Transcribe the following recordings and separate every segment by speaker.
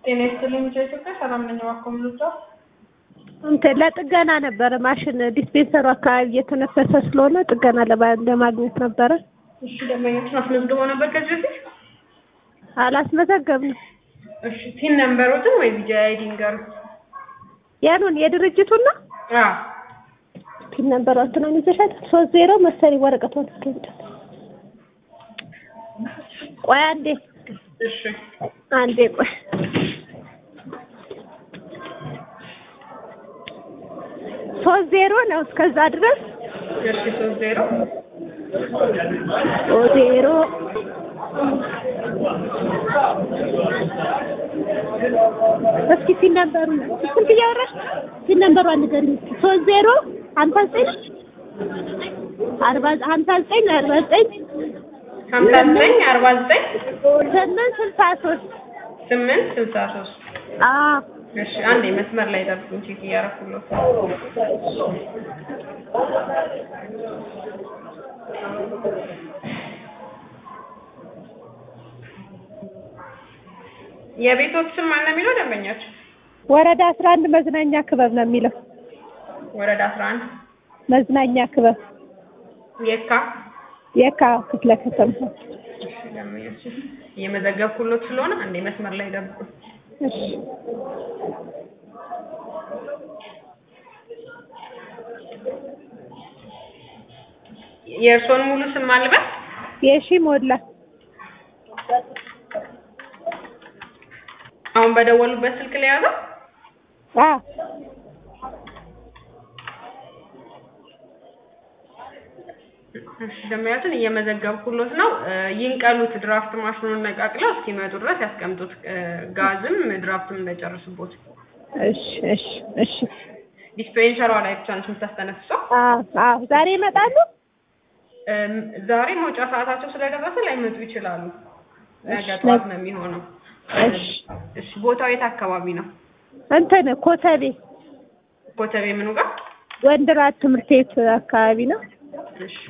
Speaker 1: ጤና ይስጥልኝ ኢትዮጵያ ሰላም ነኝ። እባክዎ ምን ልርዳው?
Speaker 2: እንትን ለጥገና ነበረ ማሽን ዲስፔንሰሩ አካባቢ እየተነፈሰ ስለሆነ ጥገና ለማ- ለማግኘት ነበረ።
Speaker 1: እሺ ደንበኞችን አስመዝግበው ነበር ከዚህ በፊት?
Speaker 2: አላስመዘገብንም።
Speaker 1: እሺ ቲን ነምበሮትን ወይ ቪዲዮ አይዲ ንገሩ።
Speaker 2: ያኑን የድርጅቱን ነው
Speaker 1: አዎ
Speaker 2: ፒን ነምበሯን ነው ይዘሻል። ሶስት ዜሮ መሰለኝ ወረቀቷን እስከንጨ ቆይ አንዴ
Speaker 1: እሺ
Speaker 2: አንዴ ቆይ ሶስት ዜሮ ነው እስከዛ ድረስ
Speaker 1: እሺ ሶስት ዜሮ
Speaker 2: ሶስት ዜሮ እስኪ ፒን ነምበሩ ስንት እያወራሽ ፒን ነምበሯን ንገሪኝ እስኪ ሶስት ዜሮ ሀምሳ ዘጠኝ አርባ ሀምሳ ዘጠኝ አርባ ዘጠኝ
Speaker 1: ሀምሳ ዘጠኝ አርባ ዘጠኝ
Speaker 2: ስምንት ስልሳ ሶስት
Speaker 1: ስምንት ስልሳ ሶስት
Speaker 2: አዎ
Speaker 1: እሺ አንዴ መስመር ላይ ጠብቁኝ ቼክ እያደረኩለት የቤቶች ስም ማን ነው የሚለው ደንበኛቸው
Speaker 2: ወረዳ አስራ አንድ መዝናኛ ክበብ ነው የሚለው
Speaker 1: ወረዳ አስራ አንድ
Speaker 2: መዝናኛ ክበብ
Speaker 1: የካ
Speaker 2: የካ ክፍለ ከተማ
Speaker 1: እሺ ደንበኛችን እየመዘገብኩሎት ስለሆነ አንዴ መስመር ላይ ጠብቁኝ
Speaker 2: እሺ
Speaker 1: የእርስዎን ሙሉ ስም ማልበት
Speaker 2: የሺ ሞላ
Speaker 1: አሁን በደወሉበት ስልክ ላይ ያዘው
Speaker 2: አ
Speaker 1: እሺ ደንበኛችን እየመዘገብኩሎት ነው እ ይንቀሉት ድራፍት ማሽኑን ነቃቅለው እስኪመጡ ድረስ ያስቀምጡት እ ጋዝም ድራፍትም እንዳይጨርስቦት
Speaker 2: እሺ እሺ እሺ
Speaker 1: ዲስፔንሰሯ ላይ ብቻ ነች የምታስተነፍሰው
Speaker 2: አ አ ዛሬ ይመጣሉ
Speaker 1: እም ዛሬ መውጫ ሰዓታቸው ስለደረሰ ላይመጡ ይችላሉ ነገ
Speaker 2: እሺ።
Speaker 1: ጠዋት ነው የሚሆነው
Speaker 2: እሺ
Speaker 1: እሺ ቦታው የት አካባቢ ነው
Speaker 2: እንትን ኮተቤ
Speaker 1: ኮተቤ ምኑ ጋር
Speaker 2: ወንድራት ትምህርት ቤት አካባቢ ነው
Speaker 1: እሺ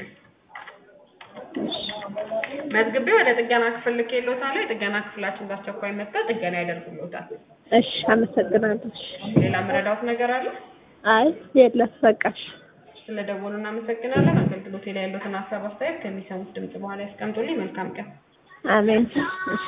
Speaker 1: መዝግቤ ወደ ጥገና ክፍል ልኬልዎታለሁ የጥገና ክፍላችን በአስቸኳይ መጥተው ጥገና ያደርጉልዎታል
Speaker 2: እሺ አመሰግናለሁ እሺ
Speaker 1: ሌላ መረዳት ነገር አለ
Speaker 2: አይ የለም በቃሽ
Speaker 1: ስለደወሉ እናመሰግናለን አገልግሎቴ ላይ ያሉትን ሀሳብ አስተያየት ከሚሰሙት ድምጽ በኋላ ያስቀምጡልኝ መልካም ቀን
Speaker 2: አሜን እሺ